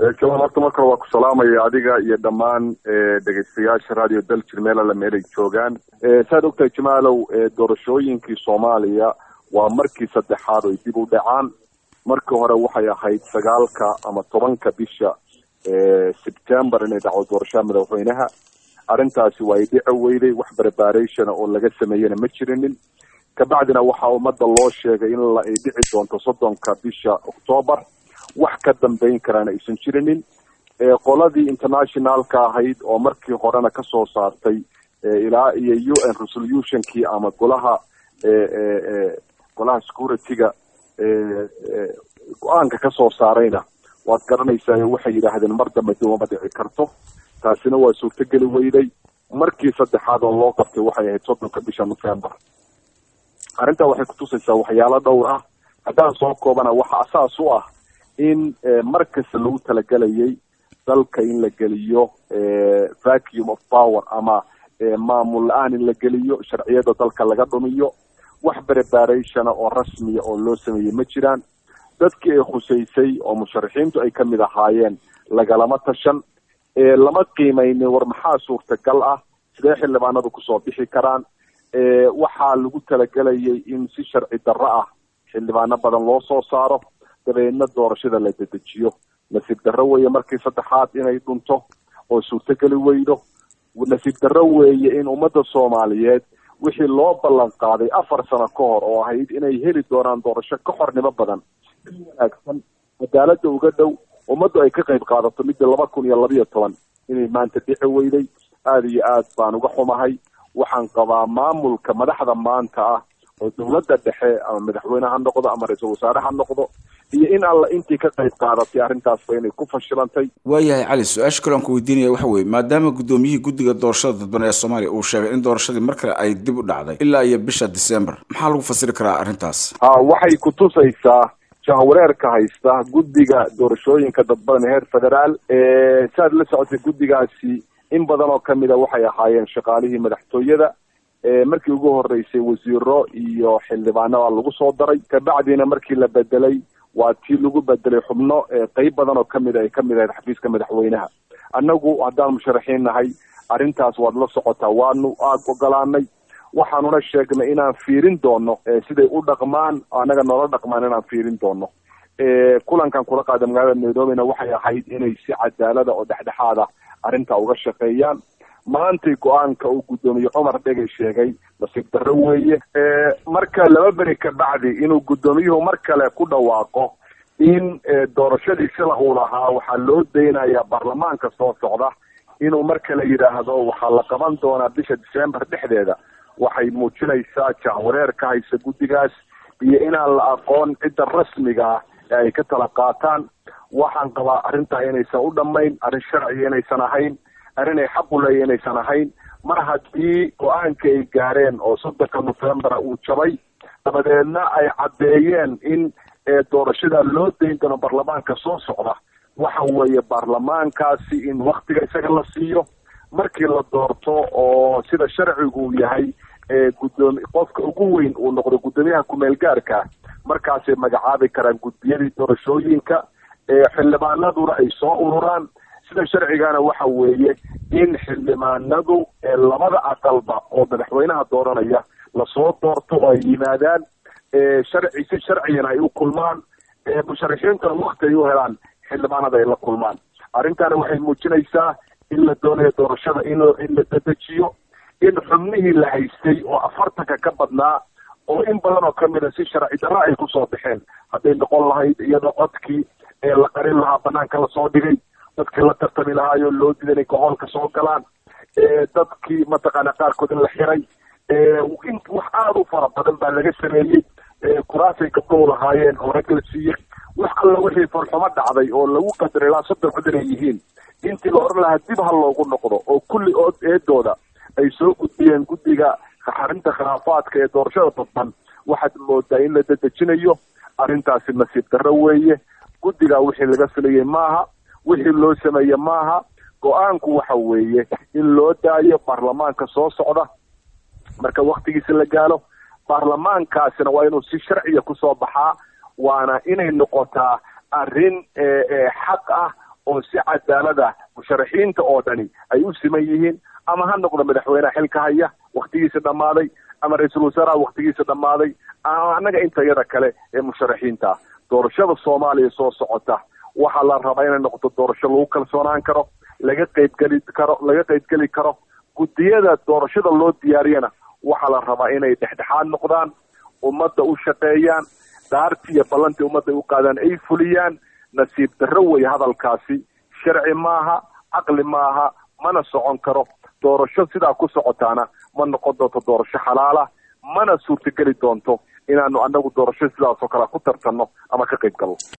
jamal horta markale waa ku salaamaya adiga iyo dhammaan dhegeystayaasha radio daljir meel alla meel ay joogaan saad ogtahay jamaalow doorashooyinkii soomaaliya waa markii saddexaad oy dib u dhacaan markii hore waxay ahayd sagaalka ama tobanka bisha sebtember inay dhacdo doorashada madaxweynaha arrintaasi waa ay dhici weyday wax preparationa oo laga sameeyena ma jirinin kabacdina waxaa ummadda loo sheegay in ay dhici doonto soddonka bisha octoobar wax ka dambeyn karaana aysan jirinin qoladii internationalka ahayd oo markii horena kasoo saartay ilaa iyo u n resolutionkii ama golaha golaha security-ga go-aanka kasoo saarayna waad garanaysaa waxay yidhaahdeen mar dambe dib uma dhici karto taasina waa suurtogeli weyday markii saddexaad oo loo qabtay waxay ahayd soddonka bisha november arrintaa waxay kutusaysaa waxyaalo dhowr ah haddaan soo koobana waxa asaas u ah in mar kasta lagu talagelayay dalka in la geliyo vacuum of power ama maamul la-aan in la geliyo sharciyada dalka laga dhumiyo wax preparationa oo rasmiya oo loo sameeyey ma jiraan dadkii ay khusaysay oo musharaxiintu ay kamid ahaayeen lagalama tashan lama qiimeynin war maxaa suurtagal ah sidee xildhibaanadu kusoo bixi karaan waxaa lagu talagelayay in si sharci darro ah xildhibaano badan loo soo saaro dabeedna doorashada la dedejiyo nasiib darro weeye markii saddexaad inay dhunto oo suurtogeli weydo nasiib darro weeye in ummadda soomaaliyeed wixii loo ballan qaaday afar sano ka hor oo ahayd inay heli doonaan doorasho ka xornimo badan wanaagsan cadaalada uga dhow ummaddu ay ka qayb qaadato midda laba kun iyo labiyo toban inay maanta dhici weyday aada iyo aad baan uga xumahay waxaan qabaa maamulka madaxda maanta ah oo dawladda dhexe ama madaxweyne ha noqdo ama ra-iisul wasaare ha noqdo iyo in alla intii ka qayb qaadatay arrintaasba inay ku fashilantay waayahay cali su-aasha kale aan ku weydiinaya waxa weye maadaama guddoomiyihii guddiga doorashada dadban ee soomaaliya uu sheegay in doorashadii mar kale ay dib u dhacday ilaa iyo bisha december maxaa lagu fasiri karaa arrintaas ha waxay kutusaysaa jahwareerka haysta guddiga doorashooyinka dadbadan heer federaal saad la socotay guddigaasi in badan oo kamida waxay ahaayeen shaqaalihii madaxtooyada markii ugu horeysay wasiiro iyo xildhibaano baa lagu soo daray kabacdina markii la bedelay waa tii lagu bedelay xubno qeyb badan oo kamid ay kamid ahayd xafiiska madaxweynaha annagu haddaan musharaxiin nahay arrintaas waad la socotaa waanu aad ogolaanay waxaanuna sheegnay inaan fiirin doono siday u dhaqmaan annaga noola dhaqmaan inaan fiirin doono kulankan kula qaada magaalada nairobina waxay ahayd inay si cadaalada oo dhexdhexaada arrintaa uga shaqeeyaan maantay go-aanka uu guddoomiye cumar dhegay sheegay nasiib darro weeye marka laba beri ka bacdi inuu guddoomiyuhu mar kale ku dhawaaqo in doorashadii sila uu lahaa waxaa loo daynayaa baarlamaanka soo socda inuu mar kale yidhaahdo waxaa la qaban doonaa bisha december dhexdeeda waxay muujinaysaa jahwareer ka haysa guddigaas iyo inaan la aqoon cidda rasmiga ah ee ay ka tala qaataan waxaan qabaa arrintaa inaysan u dhammayn arrin sharciga inaysan ahayn arrin ay xaq u leeya inaysan ahayn mar haddii go-aanka ay gaareen oo soddonka novembera uu jabay dabadeedna ay caddeeyeen in doorashada loo dayn doono baarlamaanka soo socda waxa weeye baarlamaankaasi in waktiga isaga la siiyo markii la doorto oo sida sharcigu uu yahay gudoomi qofka ugu weyn uu noqdo guddoomiyaha kumeel gaarka markaasay magacaabi karaan guddiyadii doorashooyinka xildhibaanaduna ay soo ururaan sida sharcigana waxa weeye in xildhibaanadu labada aqalba oo madaxweynaha dooranaya lasoo doorto oo ay yimaadaan sharci si sharcigana ay u kulmaan musharaxiintuna wakti ay u helaan xildhibaanada ay la kulmaan arrintana waxay muujinaysaa in la doonayo doorashada in in la dedejiyo in xubnihii la haystay oo afartanka ka badnaa oo in badan oo kamid a si sharci darro ay kusoo baxeen hadday noqon lahayd iyadoo codkii ee la qarin lahaa banaanka lasoo dhigay dadkii la tartami lahaayoo loo diiday inay gohoolka soo galaan dadkii mataqaana qaarkood in la xiray in wax aada u fara badan baa laga sameeyey kuraasay gabdhow lahaayeen oo rag la siiyey wax alla wixii farxumo dhacday oo lagu qadaray ilaa soddon cod inay yihiin intii la oran lahaa dib ha loogu noqdo oo kulli ood eedooda ay soo gudbiyeen guddiga xarinta khilaafaadka ee doorashada dadban waxaad moodaa in la dedejinayo arrintaasi nasiib darro weeye guddigaa wixii laga filayay maaha wixii loo sameeye maaha go-aanku waxa weeye in loo daayo baarlamaanka soo socda marka waktigiisa la gaalo baarlamaankaasina waa inuu si sharciya kusoo baxaa waana inay noqotaa arrin xaq ah oo si cadaalada musharaxiinta oo dhani ay u siman yihiin ama ha noqdo madaxweyneha xilka haya waktigiisa dhammaaday ama ra-iisul wasaaraha waktigiisa dhammaaday ama annaga intayada kale ee musharaxiinta doorashada soomaaliya soo socota waxaa la rabaa inay noqoto doorasho lagu kalsoonaan karo laga qaybgeli karo laga qaybgeli karo guddiyada doorashada loo diyaariyana waxaa la rabaa inay dhexdhexaad noqdaan ummadda u shaqeeyaan daartii iyo ballantii ummadda u qaadaan ay fuliyaan nasiib darro wey hadalkaasi sharci maaha caqli maaha mana socon karo doorasho sidaa ku socotaana ma noqon doonto doorasho xalaala mana suurtageli doonto inaanu annagu doorasho sidaasoo kale ku tartanno ama ka qayb galno